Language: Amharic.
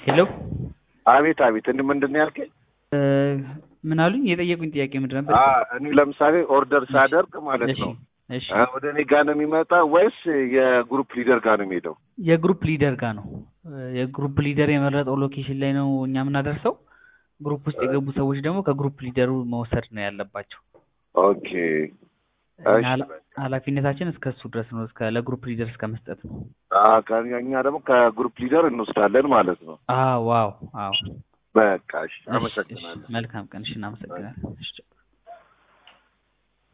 ሄሎ አቤት አቤት። እንድ ምንድን ነው ያልከኝ? ምን አሉኝ? የጠየቁኝ ጥያቄ ምንድን ነበር? አ እኔ ለምሳሌ ኦርደር ሳደርግ ማለት እሺ ነው እሺ አ፣ ወደ እኔ ጋር ነው የሚመጣ ወይስ የግሩፕ ሊደር ጋር ነው የሚሄደው? የግሩፕ ሊደር ጋር ነው። የግሩፕ ሊደር የመረጠው ሎኬሽን ላይ ነው እኛ የምናደርሰው። ግሩፕ ውስጥ የገቡ ሰዎች ደግሞ ከግሩፕ ሊደሩ መውሰድ ነው ያለባቸው። ኦኬ እና እሺ። ኃላ- ኃላፊነታችን እስከ እሱ ድረስ ነው፣ እስከ ለግሩፕ ሊደር እስከ መስጠት ነው። አ ከ- እኛ ደግሞ ከግሩፕ ሊደር እንወስዳለን ማለት ነው። አዎ ዋው አዎ። በቃ እሺ፣ እሺ፣ እሺ፣ አመሰግናለሁ። መልካም ቀን። እሺ፣ እናመሰግናለን። እሺ